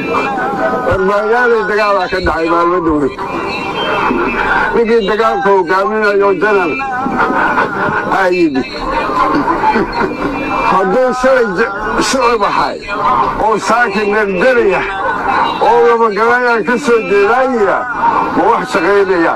warbaagaalay dagaalaa ka dhacay maalmo dowlad ninkii dagaalka hogaaminayo janan aa yimid hadduu shalay shucub ahay oo saaki nerdaraya oo labagalayaan ka soo jeedaayaya ma wax shaqaynaya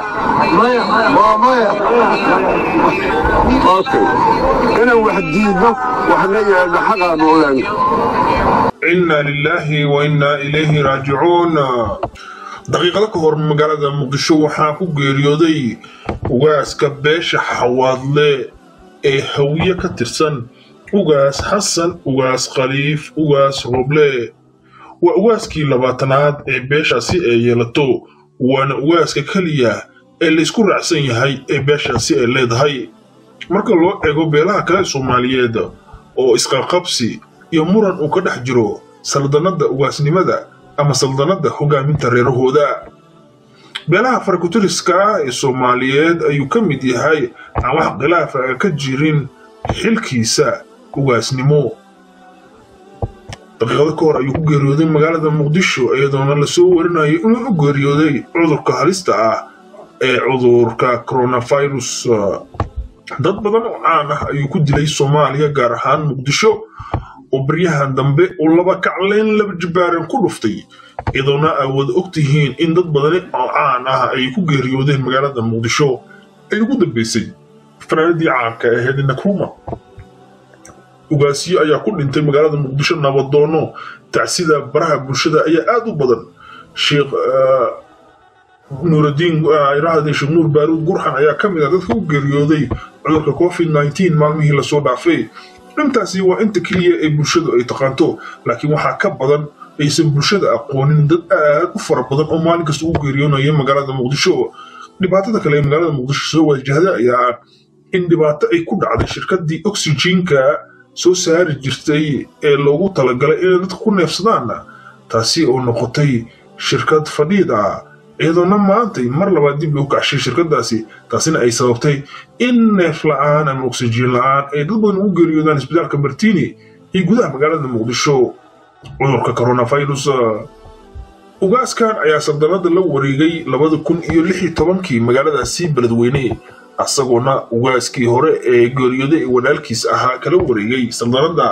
okay inaan wax diidno waxna yeelno xaqaanu ogaano inna lilaahi wa innaa ilayhi raajicuun daqiiqado ka hor magaalada muqdisho waxaa ku geeriyooday ugaaska beesha xawaadle ee hawiye ka tirsan ugaas xasan ugaas khaliif ugaas roble waa ugaaskii labaatanaad ee beeshaasi ay yeelato waana ugaaska keliya ee laysku raacsan yahay ee beeshaasi ay leedahay marka loo eego beelaha kale soomaaliyeed oo isqaqabsi iyo muran uu ka dhex jiro saldanadda ugaasnimada ama saldanadda hogaaminta reerahooda beelaha farakutiriska ee soomaaliyeed ayuu ka mid yahay aan wax khilaafa ka jirin xilkiisa ugaasnimo daqiiqado ka hor ayuu ku geeriyooday magaalada muqdisho iyadoona lasoo warinayo inuu u geeriyooday cudurka halista ah ee cudurka coronavirus dad badan oo caan ah ayuu ku dilay soomaaliya gaar ahaan muqdisho oo baryahan dambe uu laba kacleyn laba jibaaran ku dhuftay iyadoona ay wada og tihiin in dad badani oo caan ah ay ku geeriyoodeen magaalada muqdisho ay ugu dambeysay fanaanadii caanka ahayd nakruma ugaasiyo ayaa ku dhintay magaalada muqdisho nabadoono tacsida baraha bulshada ayaa aad u badan sheekh nuuraddiin iraahday sheekh nuur baaruud gurxan ayaa ka mid ah dadka u geeriyooday cudurka covid nneteen maalmihii lasoo dhaafay intaasi waa inta keliya ee bulshadu ay taqaanto laakiin waxaa ka badan aysan bulshada aqoonin dad aad u fara badan oo maalin kasta ugu geeriyoonaya magaalada muqdisho dhibaatada kale ee magaalada muqdisho soo wajahda ayaa in dhibaato ay ku dhacday shirkadii oxygenka soo saari jirtay ee loogu talagalay inay dadka ku neefsadaan taasi oo noqotay shirkad fadhiid ah iyadoona maantay mar labaad dib loo kacshay shirkadaasi taasina ay sababtay in neef la-aan ama oksijiin la-aan ay dad badan ugu geeriyoodaan isbitaalka martini iyo gudaha magaalada muqdisho cudurka coronavirus ugaaskan ayaa saldanada la wareegay labada kun iyo lix iyo tobankii magaaladaasi beledweyne asagoona ugaaskii hore ee geeriyooday ee walaalkiis ahaa kala wareegay saldanada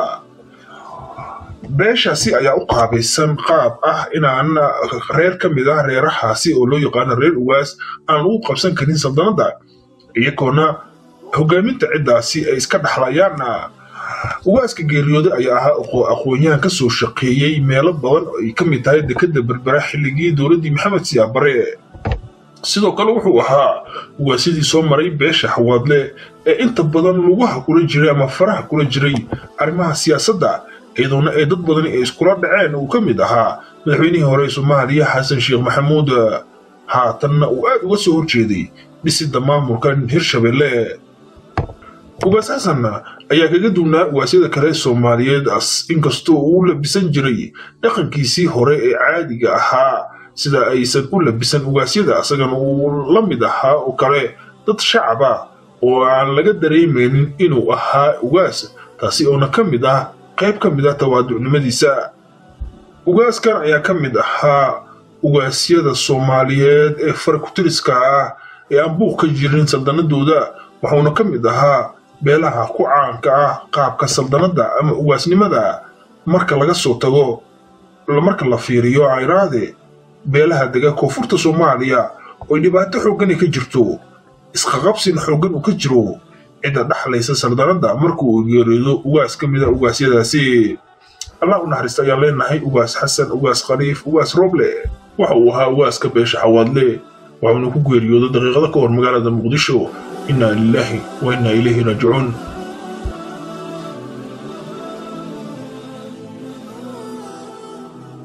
beeshaasi ayaa u qaabaysan qaab ah inaan reer ka mid ah reerahaasi oo loo yaqaano reer ugaas aan ugu qabsan karin saldanada iyagoona hogaaminta ciddaasi ay iska dhaxlayaan ugaaska geeriyooday ayaa ahaa aqoon-yahan ka soo shaqeeyey meelo badan oo ay ka mid tahay dekadda berbera xilligii dowladdii maxamed siyaabare sidoo kale wuxuu ahaa ugaasyadii soo maray beesha xawaadle ee inta badan lugaha kula jiray ama faraha kula jiray arrimaha siyaasadda iyadoona ay dad badani ay iskula dhaceen uu ka mid ahaa madaxweynihii hore ee soomaaliya xasan sheekh maxamuud haatanna uu aad uga soo horjeeday dhisidda maamulkan hirshabelle ugaas xasan ayaa kaga duwnaa ugaasyada kale soomaaliyeed inkastoo uu labisan jiray dhaqankiisii hore ee caadiga ahaa sida aysan u labisan ugaasyada asagana uu la mid ahaa oo kale dad shacaba oo aan laga dareemaynin inuu ahaa ugaas taasi oona ka mid ah qayb ka mid ah tawaaducnimadiisa ugaaskan ayaa ka mid ahaa ugaasyada soomaaliyeed ee farakutiriska ah ee aan buuq ka jirin saldanadooda wuxuuna ka mid ahaa beelaha ku caanka ah qaabka saldanadda ama ugaasnimada marka laga soo tago marka la fiiriyo ayraade beelaha dega koonfurta soomaaliya ooy dhibaato xooggani ka jirto isqaqabsina xooggan uu ka jiro cidda dhaxlaysa saldanadda marka uu geeriyoodo ugaas ka mida ugaasyadaasi allah u naxariista ayaan leenahay ugaas xasan ugaas khaliif ugaas roble waxa uu ahaa ugaaska beesha xawaadle waxuuna ku geeriyooday daqiiqado ka hor magaalada muqdisho innaa lilaahi wa innaa ilayhi raajicuun